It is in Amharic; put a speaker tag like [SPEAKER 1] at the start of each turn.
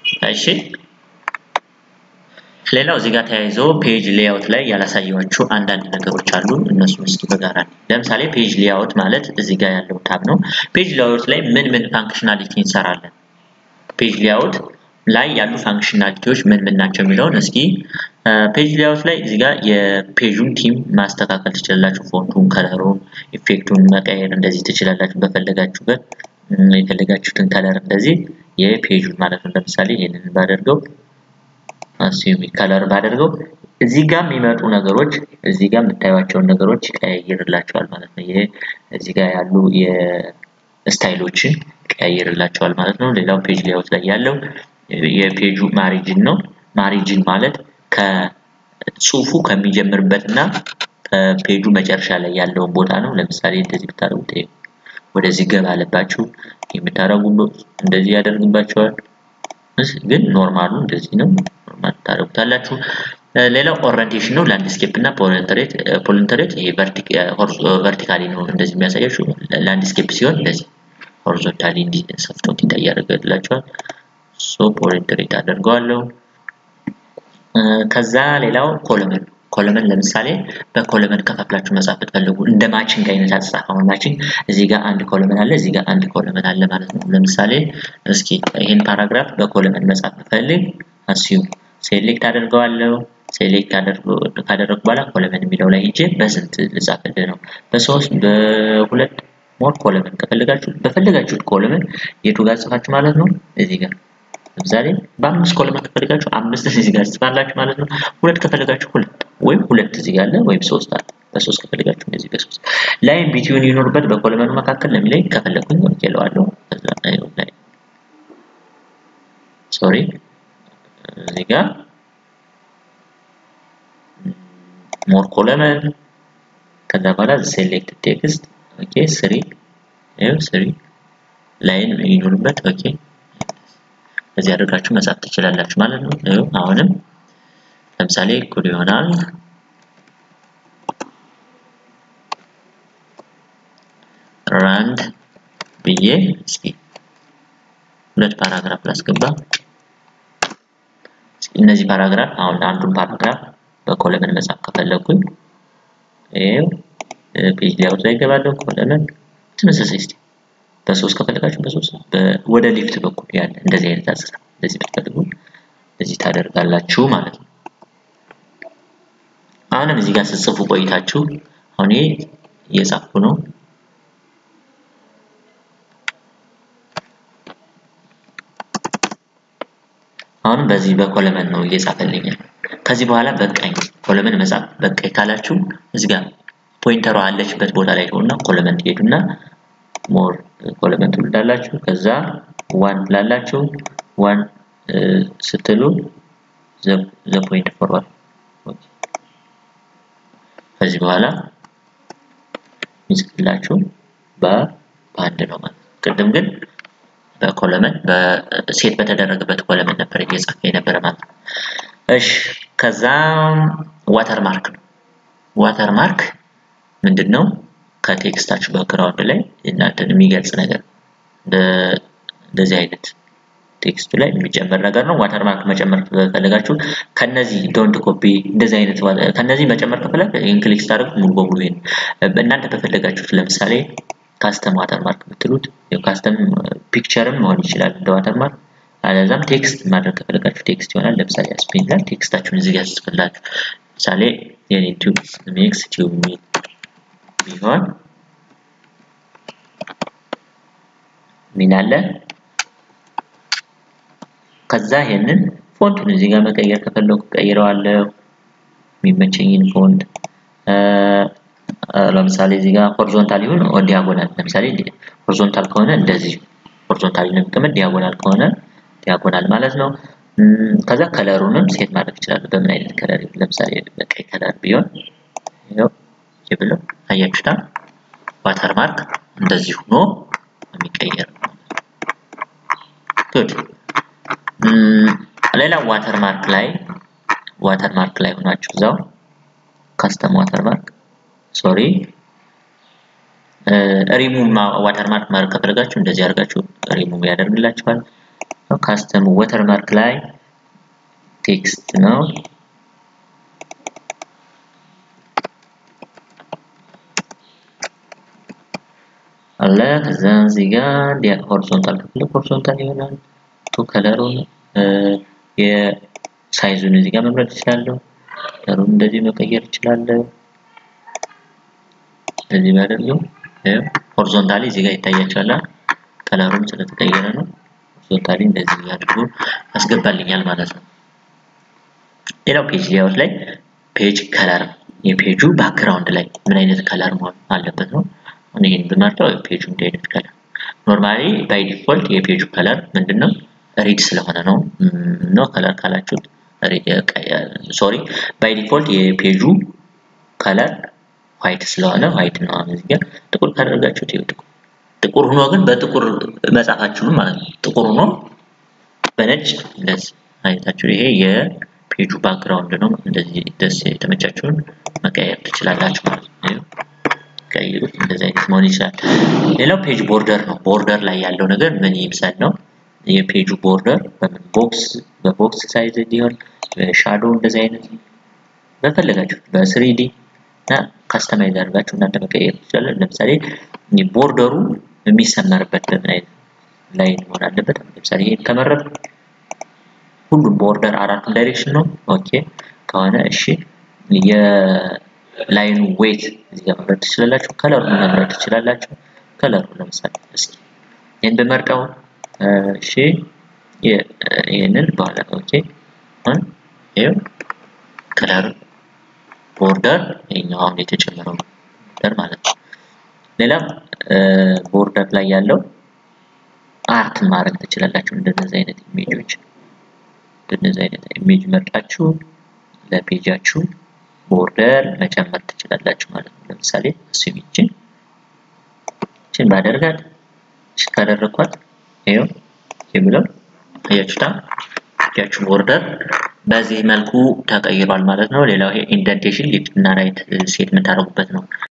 [SPEAKER 1] እሺ ሌላው እዚህ ጋር ተያይዞ ፔጅ ሌአውት ላይ ያላሳየኋችሁ አንዳንድ ነገሮች አሉ። እነሱን እስኪ በጋራ ለምሳሌ ፔጅ ሌአውት ማለት እዚህ ጋር ያለው ታብ ነው። ፔጅ ሌአውት ላይ ምን ምን ፋንክሽናሊቲ እንሰራለን? ፔጅ ሌአውት ላይ ያሉ ፋንክሽናሊቲዎች ምን ምን ናቸው የሚለውን እስኪ ፔጅ ሌአውት ላይ እዚህ ጋር የፔጁን ቲም ማስተካከል ትችላላችሁ። ፎንቱን፣ ከለሩን፣ ኢፌክቱን መቀየር እንደዚህ ትችላላችሁ። በፈለጋችሁበት የፈለጋችሁትን ከለር እንደዚህ የፔጁን ማለት ነው። ለምሳሌ ይሄንን ባደርገው አስዩሚ ከለር ባደርገው እዚህ ጋር የሚመጡ ነገሮች እዚህ ጋር የምታዩቸውን ነገሮች ይቀያይርላቸዋል ማለት ነው። ይሄ እዚህ ጋር ያሉ የስታይሎችን ይቀያይርላቸዋል ማለት ነው። ሌላው ፔጅ ሌአውት ላይ ያለው የፔጁ ማሪጅን ነው። ማሪጅን ማለት ከጽሁፉ ከሚጀምርበት እና ከፔጁ መጨረሻ ላይ ያለውን ቦታ ነው። ለምሳሌ እንደዚህ ብታደርጉት ወደዚህ ገባ አለባችሁ የምታደርጉበት እንደዚህ ያደርግባቸዋል። ግን ኖርማሉ እንደዚህ ነው። ኖርማል ታደርጉታላችሁ። ሌላው ኦሪንቴሽን ነው። ላንድስኬፕ እና ፖለንተሬት ፖለንተሬት ይሄ ቨርቲካሊ ነው እንደዚህ የሚያሳያችሁ። ላንድስኬፕ ሲሆን እንደዚህ ሆሪዞንታሊ እንዲህ ሰፍቶ እንዲታይ ያደርግላችኋል። ሶ ፖለንተሬት አደርገዋለሁ። ከዛ ሌላው ኮለመን ኮለመን ለምሳሌ በኮለመን ከፋፍላችሁ መጻፍ ብትፈልጉ እንደ ማቺንግ አይነት አጻጻፍ አሁን ማቺንግ እዚህ ጋር አንድ ኮለመን አለ፣ እዚህ ጋር አንድ ኮለመን አለ ማለት ነው። ለምሳሌ እስኪ ይህን ፓራግራፍ በኮለመን መጻፍ ብፈልግ አስዩም ሴሌክት አደርገዋለሁ። ሴሌክት ካደረግኩ በኋላ ኮለመን የሚለው ላይ ሄጄ በስንት ልጻፍልህ ነው? በሶስት በሁለት ሞር ኮለመን ከፈለጋችሁ በፈለጋችሁት ኮለመን የቱ ጋር ጽፋችሁ ማለት ነው እዚህ ጋር ለምሳሌ በአምስት ኮለመን ከፈለጋችሁ አምስት እዚህ ጋር ጽፋላችሁ ማለት ነው። ሁለት ከፈለጋችሁ ሁለት ወይም ሁለት እዚህ ጋር አለ ወይም ሶስት አለ። በሶስት ከፈለጋችሁ እንደዚህ በሶስት ላይን ቢትዊን ይኖርበት በኮለመኑ መካከል ለሚለኝ ከፈለኩኝ ወርቅ ይለዋለሁ። ከዛ ላይ ሶሪ እዚህ ጋር ሞር ኮለመን ከዛ በኋላ ሴሌክት ቴክስት ኦኬ ስሪ ይኸው ስሪ ላይን ይኖርበት ኦኬ እዚህ አድርጋችሁ መጻፍ ትችላላችሁ ማለት ነው። ይኸው አሁንም ለምሳሌ እኩል ይሆናል ራንድ ብዬ እስኪ ሁለት ፓራግራፍ ላስገባ። እነዚህ ፓራግራፍ አሁን አንዱን ፓራግራፍ በኮለመን መጻፍ ከፈለኩኝ ይኸው ፔጅ ሌአውት ላይ እገባለሁ። ኮለመን ተመሳሳይ እስኪ በሶስት ከፈለጋችሁ በሶስት ወደ ሊፍት በኩል ያለ እንደዚህ አይነት አጻጻፍ እንደዚህ ብትፈልጉ እንደዚህ ታደርጋላችሁ ማለት ነው። አሁንም እዚህ ጋር ስትጽፉ ቆይታችሁ አሁን ይሄ እየጻፍኩ ነው። አሁን በዚህ በኮለመን ነው እየጻፈልኛል። ከዚህ በኋላ በቃኝ ኮለመን መጻፍ በቃኝ ካላችሁ እዚህ ጋር ፖይንተሯ አለችበት ቦታ ላይ ሆና ኮለመን ትሄዱና ሞር ኮለመን ትወልዳላችሁ። ከዛ ዋን ትላላችሁ። ዋን ስትሉ ዘ ፖይንት ፎርዋርድ ከዚህ በኋላ የሚጽፍላችሁ በአንድ ነው ማለት ቅድም ግን በኮለመን በሴት በተደረገበት ኮለመን ነበር እየጻፈ የነበረ ማለት ነው። እሺ ከዛ ዋተር ማርክ ነው። ዋተር ማርክ ምንድን ነው? ከቴክስታችሁ ባክግራውንድ ላይ እናንተን የሚገልጽ ነገር እንደዚህ አይነት ቴክስቱ ላይ የሚጨመር ነገር ነው። ዋተር ማርክ መጨመር ከፈለጋችሁ ከነዚህ ዶንት ኮፒ እንደዚህ አይነት ከነዚህ መጨመር ከፈለግ ይህን ክሊክ ስታደርጉ ሙሉ በሙሉ ይሄን እናንተ በፈለጋችሁት ለምሳሌ ካስተም ዋተር ማርክ ብትሉት ካስተም ፒክቸርም መሆን ይችላል እንደ ዋተር ማርክ አለዛም ቴክስት ማድረግ ከፈለጋችሁ ቴክስት ይሆናል። ለምሳሌ አስፔን ላይ ቴክስታችሁን እዚህ ጋር ትጽፍላችሁ። ለምሳሌ የኔ ቲዩብ ሜክስ ቲዩብ ሚል ቢሆን ምን አለ ከዛ ይሄንን ፎንቱን እዚህ ጋር መቀየር ከፈለኩ ቀይረዋለሁ። የሚመቸኝን ፎንት ለምሳሌ እዚህ ጋር ሆሪዞንታል ይሁን ዲያጎናል። ለምሳሌ ሆሪዞንታል ከሆነ እንደዚህ ሆሪዞንታል ነው የሚቀመጥ፣ ዲያጎናል ከሆነ ዲያጎናል ማለት ነው። ከዛ ከለሩንም ሴት ማድረግ ይችላል። በምን አይነት ከለር ለምሳሌ በቀይ ከለር ቢሆን ይኸው ብሎ አያችሁታ ዋተር ማርክ እንደዚህ ሆኖ የሚቀየር ነው። ጉድ ሌላ ዋተር ማርክ ላይ ዋተር ማርክ ላይ ሆናችሁ እዛው ካስተም ዋተር ማርክ ሶሪ ሪሙቭ ዋተር ማርክ ማድረግ ከፈለጋችሁ እንደዚህ አድርጋችሁ ሪሙቭ ያደርግላችኋል። ካስተም ወተርማርክ ላይ ቴክስት ነው አለ ከዛ እዚህ ጋር ሆሪዞንታል ከፈለግ ሆሪዞንታል ይሆናል ቱ ከለሩን የሳይዙን እዚህ ጋር መምረጥ እችላለሁ ከለሩን እንደዚህ መቀየር እችላለሁ እንደዚህ ባደርገው ሆሪዞንታሊ እዚህ ጋር ይታያችኋል ከለሩም ስለተቀየረ ነው ሆሪዞንታሊ እንደዚህ አድርጎ ያስገባልኛል ማለት ነው ሌላው ፔጅ ሌአውት ላይ ፔጅ ከለር የፔጁ ባክግራውንድ ላይ ምን አይነት ከለር መሆን አለበት ነው አሁን ይህን ብመርጠው ፔጁ እንዲህ አይነት ከለር ኖርማሊ ባይ ዲፎልት የፔጁ ከለር ምንድነው ሪድ ስለሆነ ነው ነው ከለር ካላችሁት ሶሪ ባይ ዲፎልት የፔጁ ከለር ዋይት ስለሆነ ዋይት ነው አሁን እዚህ ጋር ጥቁር ካደረጋችሁት ይኸው ጥቁር ጥቁር ሆኖ ግን በጥቁር መጻፋችሁም ማለት ነው ጥቁር ሆኖ በነጭ እንደዚህ አይነታችሁ ይሄ የፔጁ ባክግራውንድ ነው እንደዚህ ደስ የተመቻችሁን መቀየር ትችላላችሁ ማለት ነው ቀይሩት እንደዚህ አይነት መሆን ይችላል ሌላው ፔጅ ቦርደር ነው ቦርደር ላይ ያለው ነገር ምን ይምሰል ነው የፔጁ ቦርደር በምን ቦክስ በቦክስ ሳይዝ ሊሆን ሻዶ እንደዚህ አይነት በፈለጋችሁ በስሪዲ እና ካስተማይዝ አድርጋችሁ እናንተ መቀየር ትችላለን ለምሳሌ ቦርደሩ የሚሰመርበት በምን አይነት ላይ መሆን አለበት ለምሳሌ ይሄ ከመረጥ ሁሉም ቦርደር አራቱም ዳይሬክሽን ነው ኦኬ ከሆነ እሺ የላይኑ ዌት እዚህ ጋር መምረጥ ትችላላችሁ ከለሩን መምረጥ ትችላላችሁ ከለሩ ለምሳሌ እስኪ ይህን በመርጠው እሺ ይህንን በኋላ ኦኬ አሁን ይኸው ከለር ቦርደር ይሄኛው አሁን የተጨመረው ቦርደር ማለት ነው ሌላ ቦርደር ላይ ያለው አርት ማድረግ ትችላላችሁ እንደነዚህ አይነት ኢሜጆች እንደነዚህ አይነት ኢሜጅ መርጣችሁ ለፔጃችሁ ቦርደር መጨመር ትችላላችሁ ማለት ነው ለምሳሌ እሱም ይችን ይችን ባደርጋት ካደረኳት ይኸው የምለው አያችሁታ ፔጃችሁ ቦርደር በዚህ መልኩ ተቀይሯል ማለት ነው ሌላው ይሄ ኢንደንቴሽን ሌፍት እና ራይት ሴት የምታደርጉበት ነው